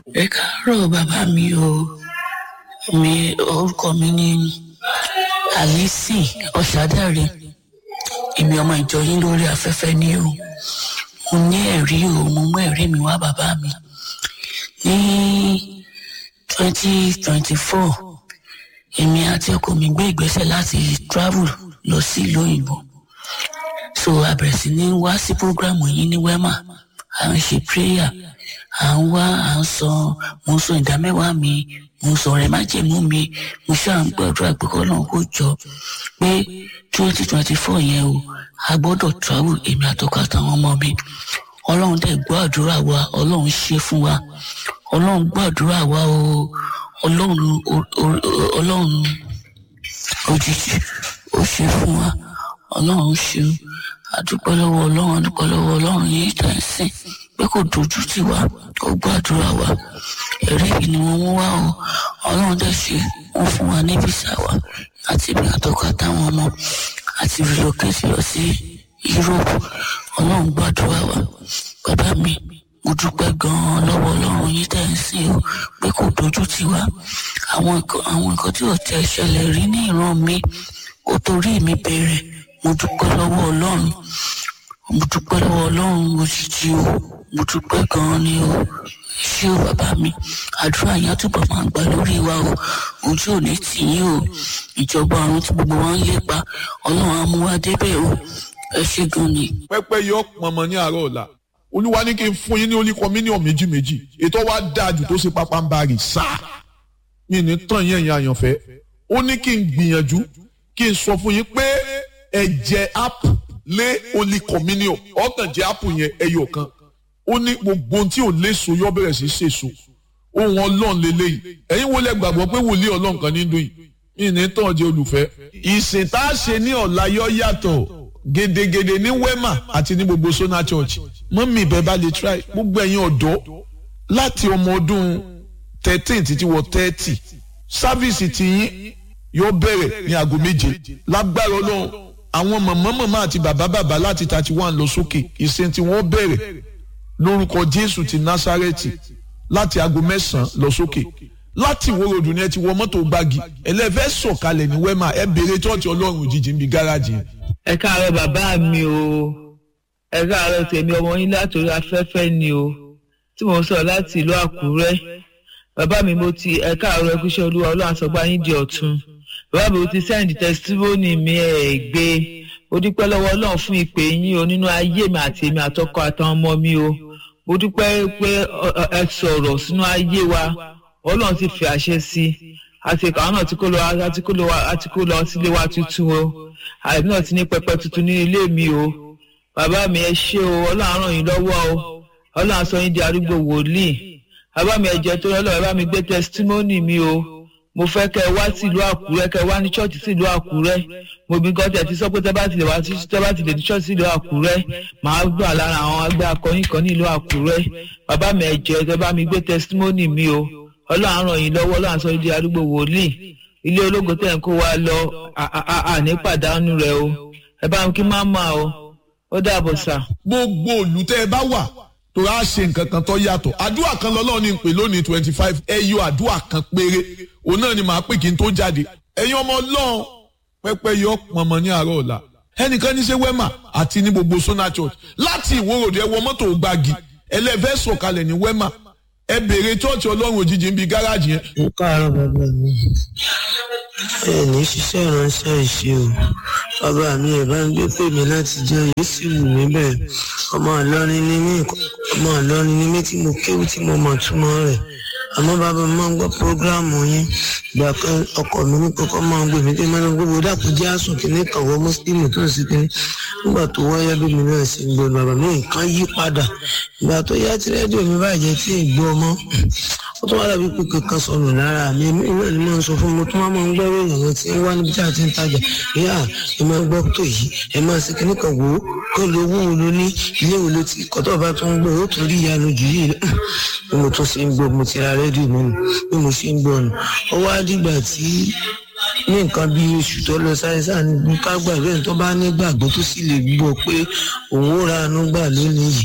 ẹ káàárọ̀ bàbá mi o mi orúkọ mi ní alice ọ̀ṣádàrẹ èmi ọmọ ìjọ yín lórí afẹ́fẹ́ ní o mo ní ẹ̀rí o mo mú ẹ̀rí mi wá bàbá mi ní twenty twenty four èmi àti ọkọ mi gbé ìgbésẹ̀ láti travel lọ sí ìlú òyìnbó so a bẹ̀rẹ̀ sí ní wá sí program yìí ní wema à ń ṣe prayer à ń wá à ń sọ mo ń sọ ìdámẹ́wàá mi mo ń sọ ọ̀rẹ́ májèmú mi mo ṣáà ń gbàdúrà pé kọ́ náà kó jọ pé twenty twenty four yẹn o a gbọ́dọ̀ travel èmi àtọkọ àtàwọn ọmọ mi ọlọ́run dẹ̀ gbọ́ àdúrà wa ọlọ́run ṣe fún wa ọlọ́run gbọ́ àdúrà wa o ọlọ́run ọlọ́run òjijì ó ṣe fún wa ọlọ́run ṣeun adúpẹ́ lọ́wọ́ ọlọ́run adúpẹ́ lọ́wọ́ ọlọ́run yìí tẹ̀ ń sìn pé kò dojú tì wá kò gbàdúrà wa ẹ̀rí yìí ni wọ́n mú wá o ọlọ́run dẹ̀ ṣe wọ́n fún wa ní físà wa àti ibi àtọ́kọ àtàwọn ọmọ àti relocate lọ sí Europe ọlọ́run gbàdúrà wa bàbá mi mo dúpẹ́ gan-an lọ́wọ́ ọlọ́run yìí tẹ̀ ń sìn o pé kò dojú tì wá àwọn nǹkan àwọn nǹkan tí ò tẹ̀ ṣẹlẹ̀ rí ní ìran mi ó torí mi bẹ̀rẹ̀ mo dúpẹ́ lọ́wọ́ ọlọ́run mo dúpẹ́ lọ́wọ́ ọlọ́run òjijì o mo dúpẹ́ gan-an ni o ṣé o bàbá mi àdúrà yẹn túbọ̀ máa ń gbà lórí wa o ojú ò ní tì yín o ìjọba ọ̀run tí gbogbo wa ń lépa ọlọ́run á mú wa débẹ̀ o ẹ ṣé gan ni. pẹ́pẹ́ yọ pọnmọ ní àárọ̀ ọ̀la olúwa ní kí n fún yín ní oníkọ mílíọ̀nù méjì méjì ètò wa dáa jù tó ṣe pápá ń bá rì sáà mi ní tàn yín ẹ̀yin àyànfẹ́ ó ní kí n gbìyànjú kí n sọ fún yín pé ẹ̀jẹ̀ app lé olí communion ọkàn jẹ́ app yẹn ẹyọ kan ó ní gbogbo ohun tí ò léso yọ bẹ̀rẹ̀ sí ṣèso ohun ọlọ́run lélẹ́yìí ẹ̀yin wo lẹ gbàgbọ́ pé wòlíì ọlọ́run kan ní dùn yìí yìí ní tàn jẹ́ olùfẹ́. ìsìn tá a ṣe ní ọ̀la yọ yàtọ̀ gedegede ní wema àti ní gbogbo sona church mọ́mí ìbẹ́ bá lè try gbogbo ẹ̀yin ọ̀dọ́ láti ọmọ ọdún thirteen títí wọ thirty sáfíìsì tiyín yóò bẹ̀rẹ̀ ní aago méje lágbára ọlọ́run àwọn màmá màmá àti bàbá bàbá láti thirty one lọ sókè ìsìn tí wọ́n bẹ̀rẹ̀ lórúkọ jésù ti násárẹ́tì láti aago mẹ́sàn-án lọ sókè láti ìwó ròdù ni ẹ ti wọ mọ́tò gbági ẹlẹ́fẹ́ sọ̀kalẹ̀ ní wẹ́mà ẹ béèrè tọ́ọ̀tì ọlọ́run òjijì níbi gáràjì yẹn. ẹ káàárọ̀ bàbá mi o ẹ káàárọ̀ tèmi ọmọ yín látòrí afẹ́fẹ́ ni o tí mo sọ láti ìlú àkúrẹ́ bàbá mi mo ti ẹ káàárọ̀ ẹkúṣẹ́ olúwa ọlọ́run àsọgbá yín di ọ̀tun bàbá mi mo ti sẹ́ǹdì tẹsítímọ́nì mi ẹ̀ gbé mo dúpẹ́ lọ́wọ́ ọlọ́run fún ìpè yín o nínú ayé mi àti èmi àtọkọ àtàwọn ọmọ mi o mo dúpẹ́ pé ẹ sọ̀rọ̀ sínú ayé wa ọlọ́run ti fi àṣẹ sí i àti àwọn náà ti kó lọ àti kó lọ àti kó lọ sílé wa tuntun o àìbí náà ti ní pẹpẹ tuntun ní ilé mi o bàbá mi ẹ ṣé o ọlọ́run ràn yín lọ́wọ́ o ọlọ́run sọ yín di arúgbó wòlíì bàbá mi ẹ jẹ́ tó lọ́lọ́ bàbá mi gbé testimony mi o mo fẹ́ kẹ́ ẹ wá sí ìlú àkúrẹ́ kẹ́ ẹ wá ní ṣọ́ọ̀ṣì sí ìlú àkúrẹ́ mo bí nǹkan tẹ̀ ti sọ pé tẹ́ bá ti lè wá sí tẹ́ bá ti lè ní ṣọ́ọ̀ṣì sí ìlú àkúrẹ́ màá gbà lára àwọn agbẹ́ akọrin kan ní ìlú àkúrẹ́ bàbá mi ẹ jẹ́ tẹ́ bá mi gbé testimony mi o ọlọ́run ràn yín lọ́wọ́ ọlọ́run sọ yín di arúgbó wòlíì ilé ológo tẹ̀ ń kó wa lọ àní pàdánù rẹ o ẹ bá mi kí má mà o ó dàbọ̀ sà. gbogbo òlù tẹ́ ẹ bá wà tó a ṣe nǹkan kan tó yàtọ̀ àdúrà kan lọ́lọ́run ní pè lónìí twenty five ẹ yọ àdúrà kan péré òun náà ni màá pè kí n tó jáde ẹ̀yin ọmọ ọlọ́run pẹ́pẹ́ yọ pọ̀nmọ́ ní àárọ̀ ọ̀la ẹnìkan ní ṣe wema àti ní gbogbo sona church láti ìwòròdì ẹ wọ mọ́tò gbági ẹlẹ́fẹ́ sọ̀kalẹ̀ ní wema ẹ béèrè chọ́ọ̀chì ọlọ́run òjijì ń bi gáràjì yẹn. mo káàárọ̀ bàbá mi ẹ ní ṣiṣẹ́ ìránṣẹ́ ìṣe o bàbá mi ẹ̀ bá ń gbé pè mí láti jẹ́ yìí sì wù mí bẹ́ẹ̀ ọmọ ìlọrin ni mí ọmọ ìlọrin ni mí tí mo kéwú tí mo mọ̀ túmọ̀ rẹ̀ àmọ́ bàbá mi máa ń gbọ́ prógráàmù yín ìgbà kan ọkọ mi ní kókó máa ń gbé mi pé mẹ́rin gbogbo dàpọ̀ jẹ́ àsùn kìíní kan wọ mùsùlùmí tó ń sí kìíní nígbà tó wáyé bí mi náà sì ń gbọ́ bàbá mi nǹkan yí padà ìgbà tó yá tí rédíò mi bàjẹ́ tí ì gbọ́ mọ́ ó tún wá dàbí pé kankan sọnù lára mi èmi náà ni máa ń sọ fún mi tó máa ń gbọ́ ìròyìn àwọn tí ń wá níbi tí a ti ń tajà ìyá ẹ máa gbọ́ tó yìí ẹ máa ṣe kíní kan wò ó kó lo owó wo ló ní ilé wo ló ti kọ́tọ̀ bá tún ń gbọ́ ó tún rí ìyanu jù yìí bí mo tún ṣe ń gbọ́ mo ti ra rédíò mi nù bí mo ṣe ń gbọ́ nù ó wá dìgbà tí ní nǹkan bí oṣù tó lọ sáyẹ́sà ní ká gbà bẹ́ẹ̀ tó bá ní gbàgbọ́ tó sì lè gbọ́ pé òun ó ra àánú gbà lónìí yìí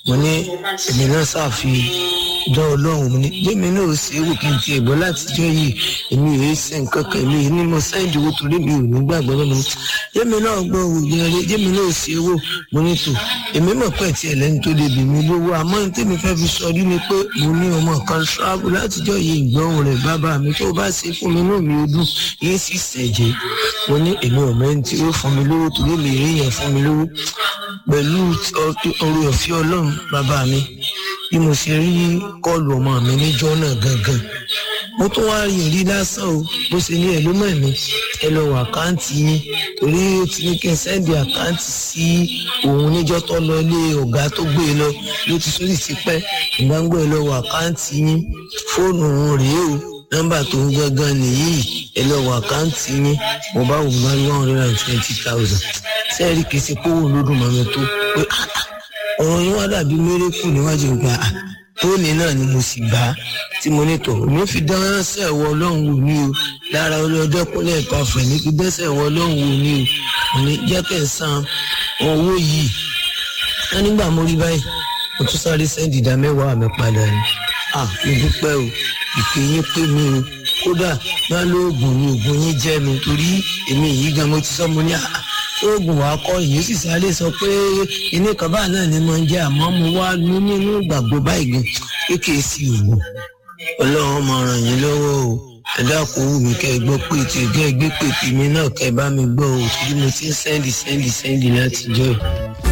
mo ní èmi náà ṣàfi dán ọlọ́run mo ní jẹ́mi náà ò ṣe é wò kí n tiẹ̀ gbọ́ látijọ́ yìí èmi ò ṣe nǹkan kan èmi ní mo sẹ́ǹdì owó torí mi ò ní gbàgbọ́ lọ́nà mi jẹ́mi náà gbọ́ òògùn ẹ̀rẹ́ jẹ́mi náà ò ṣe é wò mo ní tò èmi mọ̀ pé tiẹ̀ lẹ́ni tó lè bì mí lówó àmọ́ ní tèmi fẹ́ fi sọ rí ni pé mo ní ọmọ kan ṣáàbù látijọ́ yìí ìgbọ́hùn rẹ̀ bàbá mi tó bá ṣe fún mi náà mi ò dùn yín sì ṣẹ̀jẹ̀ mo ní èmi ò mẹ́ni tí ó fún mi lówó torí mi rí yẹn fún mi lówó pẹ̀lú ọrọ̀ ọ̀fẹ́ ọlọ́run bàbá mi bí mo ṣe rí kọlù ọmọ mi níjọ́ náà gangan mo tún wá rí ìrí lásán o bó ṣe ní ẹ ló mọ̀ mí ẹ lọ wọ àkáǹtì yín torí ó ti ní kí n sẹ́ndì àkáǹtì sí òun níjọ́ tó lọ ilé ọ̀gá tó gbé e lọ ló ti sórí ti pẹ́ ìgbàgbọ́ ẹ lọ wọ àkáǹtì yín fóònù òun rèé o nọ́mbà tó ń gangan nìyí ẹ lọ wọ àkáǹtì yín mo bá wò bá one hundred and twenty thousand sẹ́ẹ̀rì kìí ṣe kówó lódùn mọ́mi tó pé ọ̀rọ̀ yín wá dàbí mérékù níwájú ìgbà tóní náà ni mo sì bá tí mo ní tọ̀ mo fi dánṣẹ́ ẹ̀wọ̀ ọlọ́run wò ní o lára ọlọ́dẹ́kúnlẹ̀ ìpàfẹ́ ní fi dẹ́sẹ̀ ẹ̀wọ̀ ọlọ́run wò ní o mo ní jẹ́ kẹ́ ẹ̀ san owó yìí wọ́n nígbà mo rí báyìí mo tún sáré sẹ́ndì ìdá mẹ́wàá mi padà ni ah mo dúpẹ́ o ìpè yín pé mi o kódà má lóògùn ni oògùn yín jẹ́ mi torí èmi yìí gan mo ti sọ mo ní àá oògùn wa kọ yìí sì sáré sọ pé ilé kan báà náà ni mo ń jẹ àmọ́ mo wá ní nínú ìgbàgbọ́ báyìí gan kéèké sí oògùn ọlọ́run máa ràn yín lọ́wọ́ o ẹ dákun wù mí kẹ́ ẹ gbọ́ pé tí ẹgbẹ́ gbé pèpè mi náà kẹ́ ẹ bá mi gbọ́ o torí mo ti ń sẹ́ndì sẹ́ndì sẹ́ndì láti jọ́ ẹ̀.